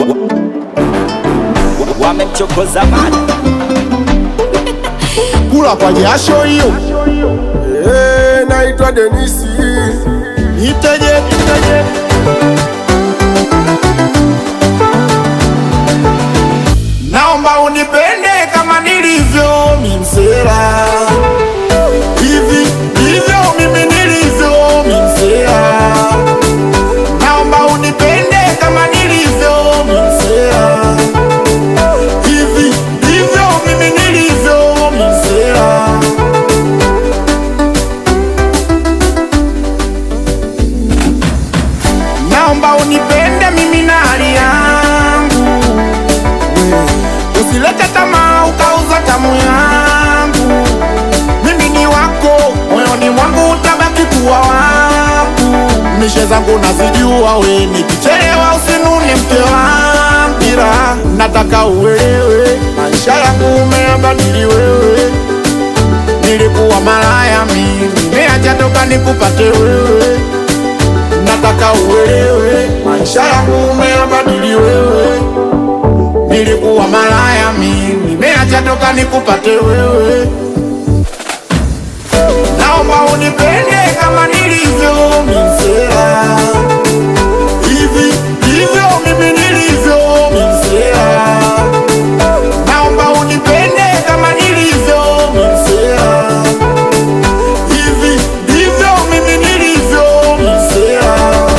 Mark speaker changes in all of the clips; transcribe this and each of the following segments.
Speaker 1: wamemchokoza mada
Speaker 2: kula kwa jasho hiyo.
Speaker 3: Eh, naitwa Denisi.
Speaker 2: Niteje, niteje. Naomba unipende kama nilivyo mimsela, hivi ndivyo mimi nilivyo mimsela. Naomba unipende kama nilivyo mimsela, hivi ndivyo mimi nilivyo mimsela. Naomba unipende mimi na hali yangu, usilete tamaa ukauza tamu yangu. Mimi ni wako, moyoni mwangu utabaki kuwa wangu. Mishe zangu nazijua, we nikichelewa usinune mke wangu, ila nataka uelewe maisha yangu umeyabadili wewe. Nilikuwa malaya mimi, nimeacha toka nikupate wewe nataka uelewe maisha yangu umeyabadili wewe. Nilikuwa malaya mimi, nimeacha toka nikupate wewe. Naomba unipende kama nilivyo mimsela, hivi ndivyo mimi nilivyo mimsela. Naomba unipende kama nilivyo mimsela, hivi ndivyo mimi nilivyo mimsela.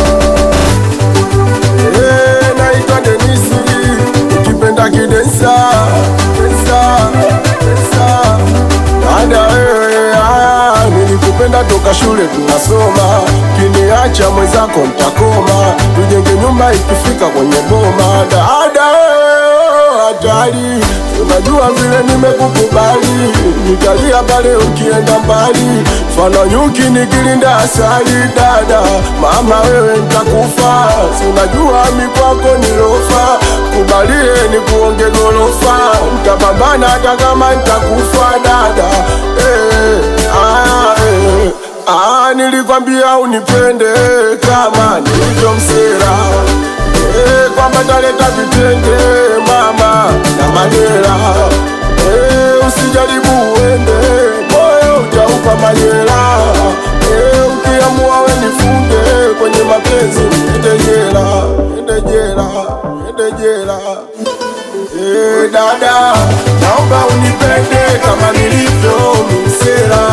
Speaker 3: Eh, naitwa Denisi. Ukipenda kidensa, densa, densa. Dada wewe, ah, nilikupenda toka shule tunasoma, kiniacha mwenzako mtakoma, tujenge nyumba ikifika kwenye boma. Dada wewe, hatari, unajua vile nimekukubali, nitalia pale ukienda mbali, fana nyuki nikilinda asali. Dada mama, wewe nitakufa, si unajua mikwako nilofa, kubalie ni kuonge gorofa, nitapambana hata kama nitakufa. Dada eh, ah, eh, ah, nilikwambia unipende kama nilivyo msera eh, kwamba taleta vitenge mama na madera eh, usijaribu uende moyo utaupa majera eh, ukiamua we nifunge kwenye mapenzi niende jela, niende jela, niende jela. Eh, dada, naomba unipende kama nilivyo mimsela.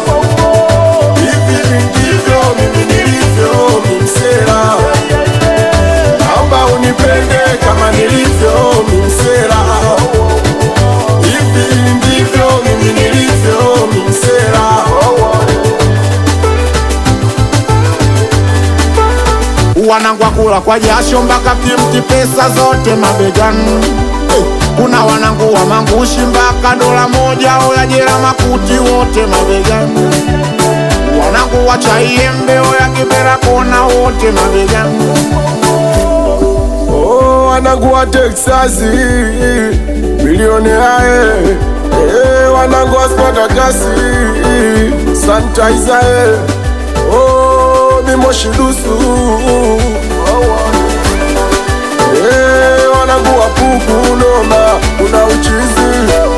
Speaker 3: Hivi ndivyo mimi nilivyo mimsela. Naomba unipende kama nilivyo mimsela. Hivi ndivyo mimi nilivyo mimsela.
Speaker 2: wanangwa kula kwa jasho mpaka kimti pesa zote mabegani. Eh, Kuna wanangu wa mangushi mpaka dola moja oya jela makuti wote mabegani. Wanangu wa chaiembe oya kibera kona wote mabegani.
Speaker 3: Oh, wanangu wa Texasi milioni ae eh, wanangu wa Spartakasi sanitizer eh. Oh, mimoshi dusu eh, wanangu wa pupu noma kuna uchizi